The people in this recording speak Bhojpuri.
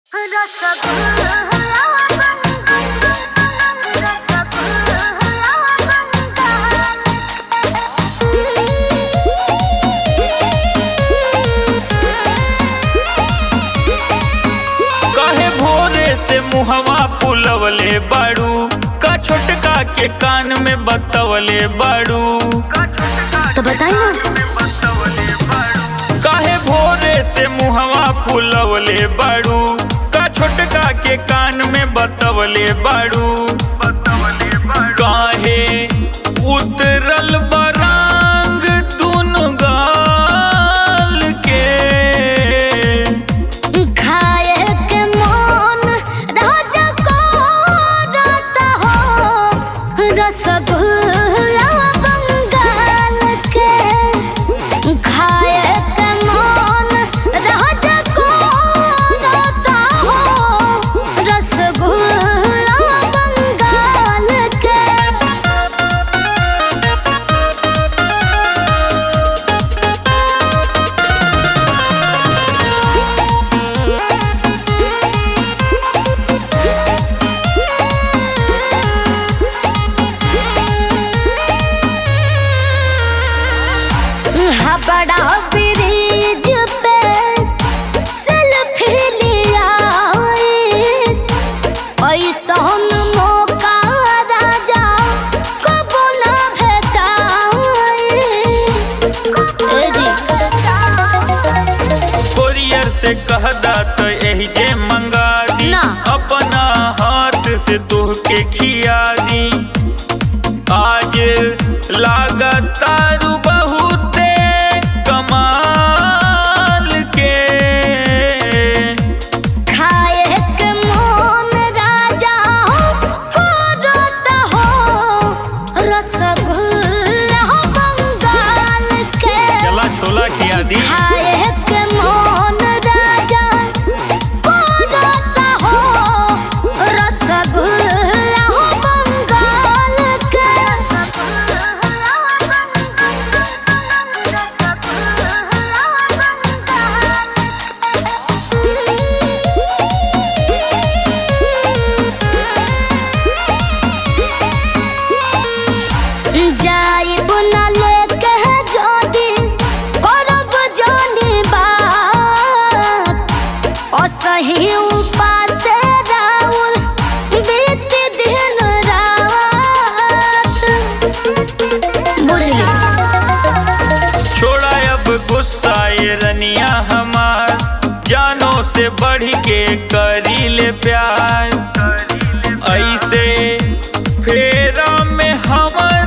काहे भोरे से मुहवा फुलवले बाड़ू का छोटका के कान में बतवले बाड़ू तो बताई ना काहे भोरे से मुहवा फुलवले बाड़ू का छोटका के कान में बतवले बाड़ू काहे उतरल बरांग दुनु गाल के खाए के मन राजा को राता हो रसगुल्ला बंगाल के खाए के मन राजा को राता हो रसगुल्ला बंगाल के बड़ा ब्रिज पे सेल्फी लिया ऐसन मौका राजा कबो ना भेटाई ए जी कोरियर से कहदा तो यही जे मंगा दी ना। अपना हाथ से तोह के खिया दी आज लागतारू बहुते कमाल के खाए के मन राजा को रोता हो रसगुल्ला बंगाल के चला छोला खिया दी खाए के मन राजा को रोता हो रसगुल्ला बंगाल के जाइब ना लेके जोदी करब जोनी बात असही उपास राउर बीत दिन रात बुझली छोड़ा अब गुस्सा ये रनिया हमार जानो से बढ़ के करी ले प्यार ऐसे फेरा में हमर